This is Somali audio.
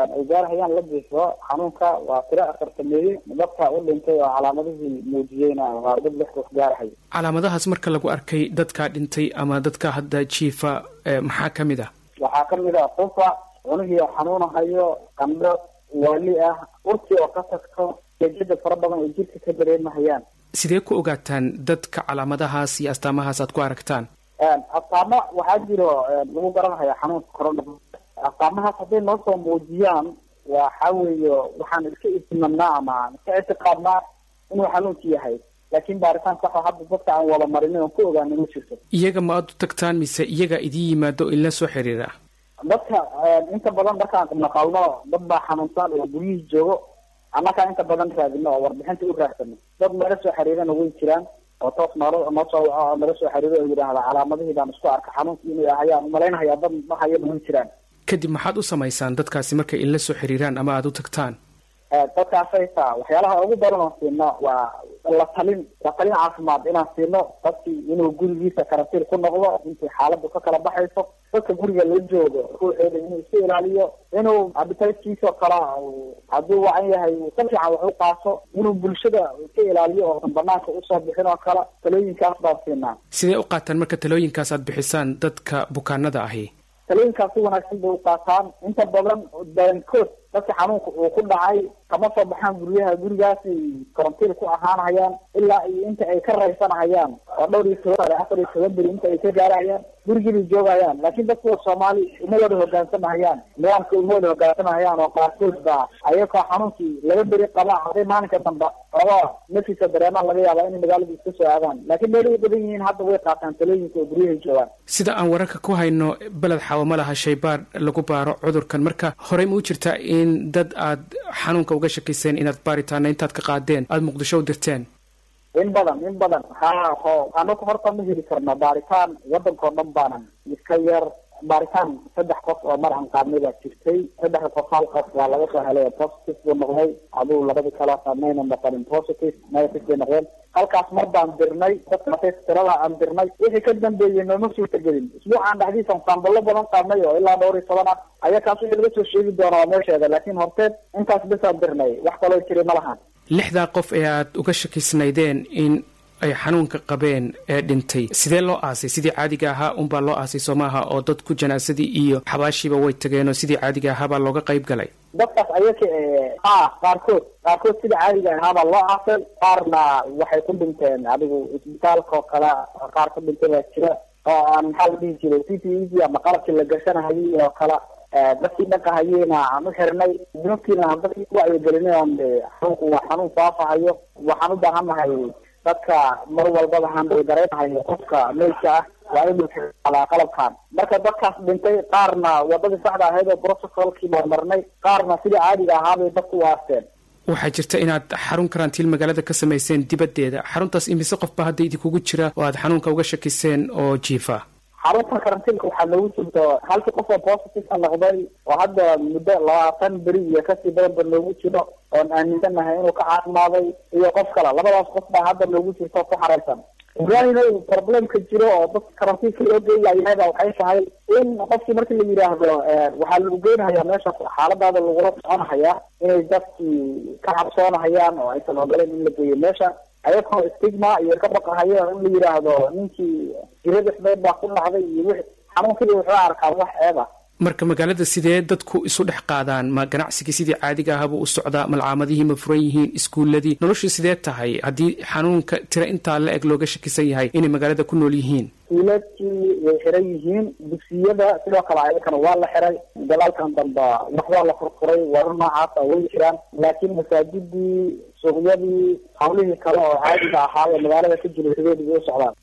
ay gaarhayaan la jiifo xanuunka waa tiro afartameeye dadka u dhintay oo calaamadihii muujiyeyna waa dad lix qof gaarhay calaamadahaas marka lagu arkay dadkaa dhintay ama dadka hadda jiifa maxaa ka mid ah waxaa kamid ah qufa cunihii oo xanuunahayo qandho waali ah urti oo ka tagto jejada fara badan oo jirka ka dareemahayaan sidee ku ogaataan dadka calaamadahaas iyo astaamahaas aad ku aragtaan astaamo waxaa jiro lagu garanhaya xanuunka corona astaamahaas hadday noo soo muujiyaan waxa weeye waxaan iska ismanaa ama iska ictiqaadnaa inuu xanuunki yahay laakiin baaritaan saxo hadda dadka aan wada marinin oon ku ogaana ma jirto iyaga ma aad u tagtaan mise iyaga idiin yimaado ila soo xiriira dadka inta badan markaan naqalno dad baa xanuunsan oo guryihii joogo annakaa inta badan raadino oo warbixinta u raadsano dad naga soo xiriirana way jiraan oo toos noolo noo soo waco oo naga soo xiriiro oo yidhaahda calaamadihii baan isku arka xanuunki inuu ahayaan umalaynhayaa dad mahayana way jiraan kadib maxaad u samaysaan dadkaasi markay inla soo xiriiraan ama aada u tagtaan dadkaasayta waxyaalaha ugu badan oo siino waa la talin la talin caafimaad inaan siino dadkii inuu gurigiisa karantiin ku noqdo intii xaaladu ka kala baxayso dadka guriga la joogo ruuxeeda inuu iska ilaaliyo inuu abitaytkiisa oo kala hadduu wacan yahay si fiican wax u qaato inuu bulshada iska ilaaliyo oosan banaanka usoo bixin oo kale talooyinkaas baan siinaa sidee u qaataan marka talooyinkaas aad bixisaan dadka bukaanada ahi talooyinkaas si wanaagsan bay u qaataan inta badan badankood dadka xanuunka uu ku dhacay kama soo baxaan guryaha gurigaasay karantiin ku ahaanhayaan ilaa iyo inta ay ka raysanhayaan oo dhowr iyo toban afar iyo toban beri inta ay ka gaarahayaan gurigibay joogayaan laakiin dadkuwa soomaali uma wada hogaansamahayaan nidaamka uma wada hogaansamahayaan oo qaarkood baa ayagoo xanuunkii laba beri qaba hadday maalinka dambe oga nafisa dareemaan laga yaabaa inay magaalada iska soo aadaan laakiin meelay badan yihiin hadda way qaataan talooyinka oo guryahay joogaan sida aan wararka ku hayno beled xawo ma laha shaybaar lagu baaro cudurkan marka horey ma u jirtaa in dad aad xanuunka uga shakiyseen inaad baaritaana intaad ka qaadeen aada muqdisho u dirteen in badan in badan ha ho anaku horta ma heli karno baaritaan wadankao dhan baanan iska yar baaritaan saddex qof oo mar aan qaadnay baa jirtay saddexda qof hal qof waa laga soo helay positive buu noqday aduu labadii kale mayna noqonin positive negative bay noqdeen halkaas mar baan dirnay dadkaas tirada aan dirnay wixii ka dambeeyey nooma suurtagelin isbuucaan dhexdiisan saamballo badan qaadnay oo ilaa dhowr iyo toban ah ayaa kaas wixii laga soo sheegi doona waa meesheeda laakiin horteed intaas besaan dirnay wax kaloo jiray ma lahan lixdaa qof ee aad uga shakisnaydeen in ay xanuunka qabeen ee dhintay sidee loo aasay sidii caadiga ahaa unbaa loo aasay soo maaha oo dadku janaasadii iyo xabaashiiba way tageen oo sidii caadiga ahaabaa looga qayb galay dadkaas ayaka ha qaarkood qaarkood sida caadiga ahaabaa loo aasay qaarna waxay ku dhinteen adigu isbitaalka oo kale qaar ku dhintay baa jira oo aan maxaa la dhihi jiray c t e d ama qalabkii la gashanahayay oo kale dadkii dhaqahayeyna aan u xirnay dunubkiina aan dadkii ku wacyigelinay on xanuunku waa xanuun faafahayo waxaan u baahannahay dadka mar walbaba handal garaynahayo qofka meydka ah waa inuu xalaa qalabkan marka dadkaas dhintay qaarna wadadii saxda ahayd oo protocolkii baan marnay qaarna sidii caadiga ahaabay dadku u aasteen waxaa jirta inaad xarun karantiil magaalada ka samayseen dibaddeeda xaruntaas imise qofba hadda idinkugu jira oo aad xanuunka uga shakiseen oo jiifa xarunta karantiilka waxaa noogu jirto halkii qof oo positive ka noqday oo hadda muddo labaatan beri iyo kasii badan ba noogu jiro oon aaminsanahay inuu ka caafimaaday iyo qof kale labadaas qof baa hadda noogu jirto ku xaraysan ibrahim problemka jiro oo dadka karantiinka loo geeyayaaba waxay tahay in qofkii markii la yidhaahdo waxaa lagu geynahayaa meesha xaaladaada lagula soconahayaa inay dadkii ka cabsoonahayaan oo aysan ogoleen in la geeyo meesha ayagoo stigma iyo ka baqahayo in la yidhaahdo ninkii jirada xbeed baa ku dhacday iyo wixi xanuunkii wuxuu arkaa wax ceeb ah marka magaalada sidee dadku isu dhex qaadaan ma ganacsigii sidii caadiga ahaabuu u socdaa malcaamadihii ma furan yihiin iskuuladii noloshii sidee tahay haddii xanuunka tira intaa la eg looga shakisan yahay inay magaalada ku nool yihiin iskuuladkii way xiran yihiin dugsiyada sidoo kale ayakana waa la xiray dalaalkan dambe waxbaa la furfuray warar noocaasa way jiraan laakiin masaajidii suuqyadii hawlihii kale oo caadiga ahaa ee magaalada ka jira sideedii way u socdaan